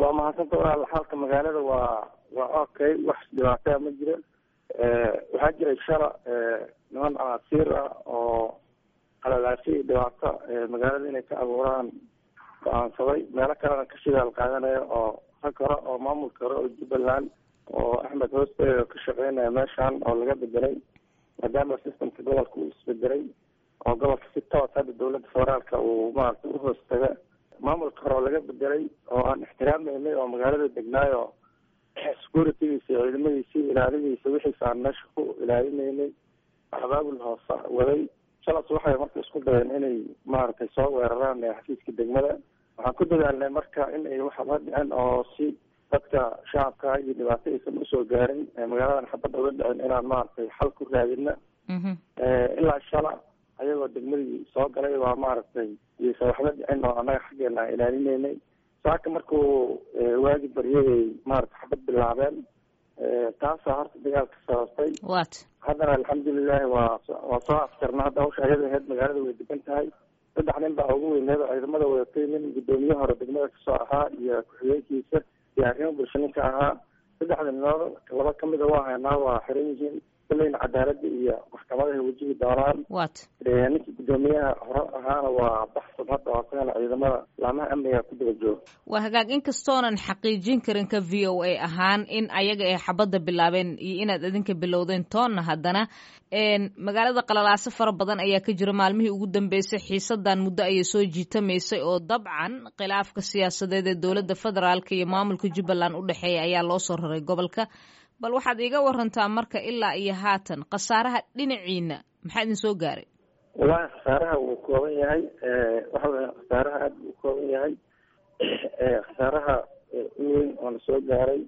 waa mahadsanta walaal xaalka magaalada waa waa okay wax dhibaataa ma jiro waxaa jiray shala niman asiir ah oo qalalaasho iyo dhibaato magaalada inay ka abuuraan go-aansaday meelo kalena ka shidaal qaadanaya oo rag hore oo maamulka hore oo jubbaland oo axmed hoosteeda ka shaqeynaya meeshan oo laga bedelay maadaama systemka gobolka uu isbedelay oo gobolka si toos hadda dawladda federaalka uu maaragtay uhoos taga maamulka hore oo laga bedelay oo aan ixtiraameynay oo magaalada degnaayo securitygiisa iyo ciidamadiisa ilaaladiisa wixiisa aan meesha ku ilaalinaynay abaabul hoose waday shalas waxay marka isku dayeen inay maaragtay soo weeraraan xafiiska degmada waxaan ku dadaalnay marka in ay waxaba dhicin oo si dadka shacabka iyo dhibaato aysan usoo gaarin magaaladan xabadda uga dhicin inaan maaragtay xal ku raadina ilaa shala ayagoo degmadii soo galay waa maaragtay iyaysan waxba dhicin oo annaga xaggeena aan ilaalinaynay saaka markuu waagi baryayay maaragtay xabad bilaabeen taasaa horta dagaalka sababtay wat haddana alxamdulilahi waa waa soo afjarna hadda hawsha ayada aheyd magaalada way degan tahay saddex nin baa ugu weyneed oo ciidamada wadatay nin guddoomiye hore degmada kasoo ahaa iyo ku-xigeenkiisa iyo arrimo bulsho ninka ahaa saddexda ninood laba kamida waa haynaa waa xiran yihiin kulleyna cadaalada iyo maxkamadahay wajihi doonaan wat ninkii guddoomiyaha hore ahaana waa baxsan hadda oo asagana ciidamada laamaha amniga ku daba jooga waa hagaag inkastoonan xaqiijin karin ka v o a ahaan in ayaga ay xabadda bilaabeen iyo inaad idinka bilowdeen toonna haddana magaalada qalalaaso fara badan ayaa ka jira maalmihii ugu dambeysay xiisadan muddo ayay soo jiitamaysay oo dabcan khilaafka siyaasadeed ee dowladda federaalk iyo maamulka jubbaland u dhexeeya ayaa loo soo raray gobolka bal waxaad iiga warantaa marka ilaa iyo haatan khasaaraha dhinaciina maxaa idin soo gaaray wallahi khasaaraha wuu kooban yahay waxa weya khasaaraha aada buu kooban yahay khasaaraha uweyn oona soo gaaray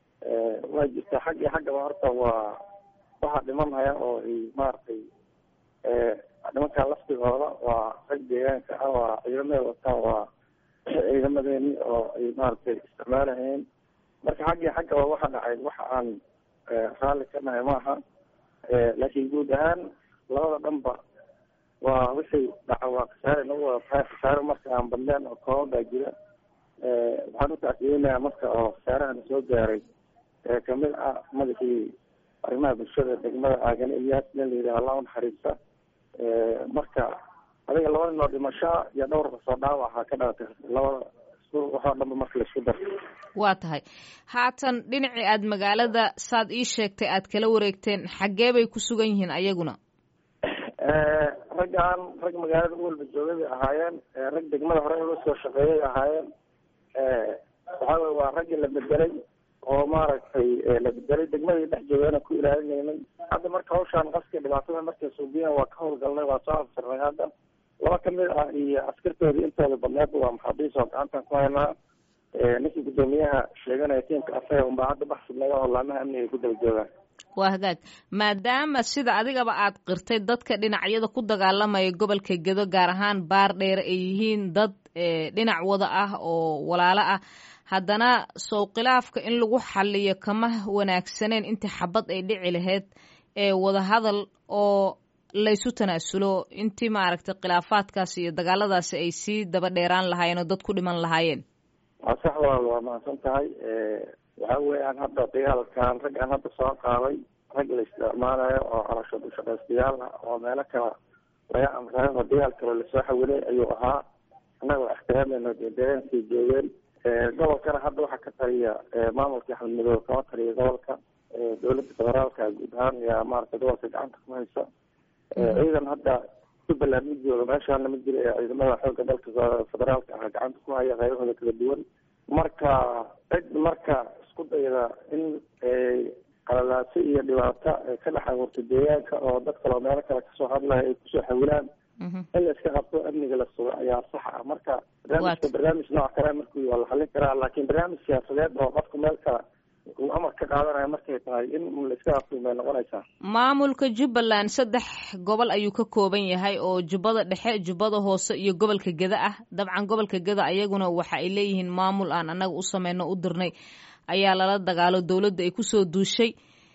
waa jirtaa xag iyo xaggaba horta waa waxaa dhimanhaya oo ay maaragtay nimankaa laftigooda waa rag deegaanka ah waa ciidamada wataan waa ciidamadeeni oo ay maaragtay isticmaalahayeen marka xag iyo xaggaba waxa dhacay waxa aan raalli ka nahay maaha laakiin guud ahaan labada dhanba waa wixii dhaca waa khasaare nagu wada tahay khasaare marka aan badneen oo kooban baa jira waxaan utacsiyeynayaa marka oo khasaarahana soo gaaray kamid ah madaxii arrimaha bulshada degmada aagane iyaas nin la yidhaha allah unaxariista marka adiga laba nin oo dhimasho iyo dhowr kasoo dhaawaca ka dhalatay labada waxoo dhanba marka laisku dar waa tahay haatan dhinacii aad magaalada saad ii sheegtay aad kala wareegteen xaggee bay ku sugan yihiin ayaguna raggaan rag magaalada u walba joogay bay ahaayeen rag degmada hore uga soo shaqeeyay ahaayeen waxa weye waa raggii la bedelay oo maaragtay la bedelay degmadii dhex joogana ku ilaalinaynay hadda marka hawshaan qaska dhibaatada markay suubiyan waa ka howlgalnay waa soo afsirnay hadda laba kamid ah iyo askartoodii intooda badneedba waa maxaabiis oo gacantan ku haynaa ninkii guddoomiyaha sheeganaya tiimka asaga unbaa hadda baxsibnay oo laamaha amniga ku daba joogaan waa hagaag maadaama sida adigaba aad qirtay dadka dhinacyada ku dagaalamaya gobolka gedo gaar ahaan baar dheer ay yihiin dad dhinac wada ah oo walaalo ah haddana sow khilaafka in lagu xaliyo kama wanaagsaneen intii xabad ay dhici lahayd ee wadahadal oo laysu tanaasulo intii maaragtay khilaafaadkaasi iyo dagaaladaasi ay sii daba dheeraan lahaayeen oo dad ku dhiman lahaayeen waa sax walaal waa mahadsan tahay waxa weeyaan hadda dagaalkan rag aan hadda soo qaaday rag la isticmaalayo oo qarasho dushaqaystayaal ah oo meelo kala laga amrayo oo dagaal kaloo lasoo xawilay ayuu ahaa annagoo ixtiraamayno dee deegaankay joogeen gobolkana hadda waxaa ka taliya maamulka axmed madoobe kama taliya gobolka dowladda federaalka guud ahaan yaa maaragtay gobolka gacanta ku haysa ciidan hadda jubbaland ma jooga meeshaana ma jira ee ciidamada xoogga dalka federaalka ah gacanta ku haya qaybahooda kala duwan marka cid marka isku dayda in qalalaaso iyo dhibaato ka dhex abuurta deegaanka oo dad kaloo meelo kale kasoo hadlaya ay kusoo xawilaan in la iska qabto amniga la sugo ayaa sax ah marka barnaamijka barnaamij nooc kale markii waa la xalin karaa laakiin barnaamij siyaasadeed oo qofka meel kale uu amar ka qaadanaya markay tahay in la iska qabto bay noqonaysaa maamulka jubbaland saddex gobol ayuu ka kooban yahay oo jubbada dhexe jubbada hoose iyo gobolka geda ah dabcan gobolka geda ayaguna waxa ay leeyihiin maamul aan annaga u sameyno u dirnay ayaa lala dagaalo dowladda ay kusoo duushay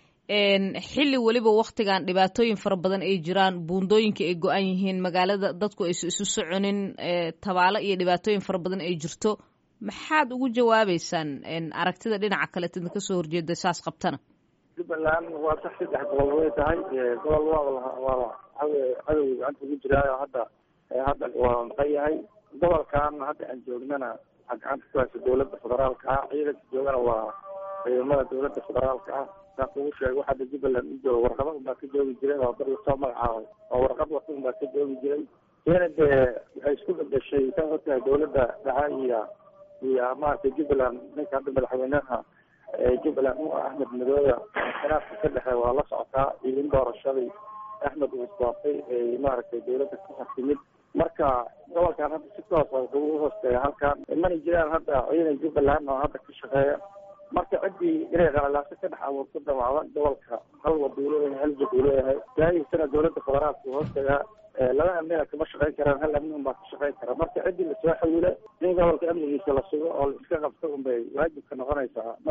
xilli weliba waktigan dhibaatooyin fara badan ay jiraan buundooyinka ay go-an yihiin magaalada dadku aysu isu soconin tabaalo iyo dhibaatooyin fara badan ay jirto maxaad ugu jawaabeysaan aragtida dhinaca kaleet idinka soo horjeeda saas qabtana jubbaland waa sax saddex gobol way tahay gobol waa waa cadow gacanta ugu jiraayo hadda hadda waa maqan yahay gobolkan hadda aan joognana waxaa gacanta ku haysa dawladda federaalka ah ciidanka joogana waa ciidamada dawladda federaalka ah saa kugu sheegay wax hadda jubbaland u jooga warqada unbaa ka joogi jiray oo dad lasoo magacaabay oo warqad wata unbaa ka joogi jiray iyana dee waxay isku bedeshay saa ogtahay dawladda dhaca iyo iyo maaragtay jubbaland ninka hadda madaxweynaha jubbaland u ah axmed madoobe khilaafka ka dhexe waa la socotaa iyo in doorashadii axmed uu isdoortay ay maaragtay dawladda ku xasimid marka gobolkan hadda si toosa wuxuu u hoosteeya halkan mana jiraan hadda ciidan jubbaland oo hadda ka shaqeeya marka ciddii inay qalalaaso ka dhex abuurto damacda gobolka hal waduulo hal jid uu leeyahay daahiisana dawladda federaalka uu hoosteeyaa laba amnina kama shaqeyn karaan hal amni unbaa ka shaqeyn kara marka ciddii lasoo xawila in gobolka amnigiisa la sugo oo la iska qabto unbay waajibka noqonaysaa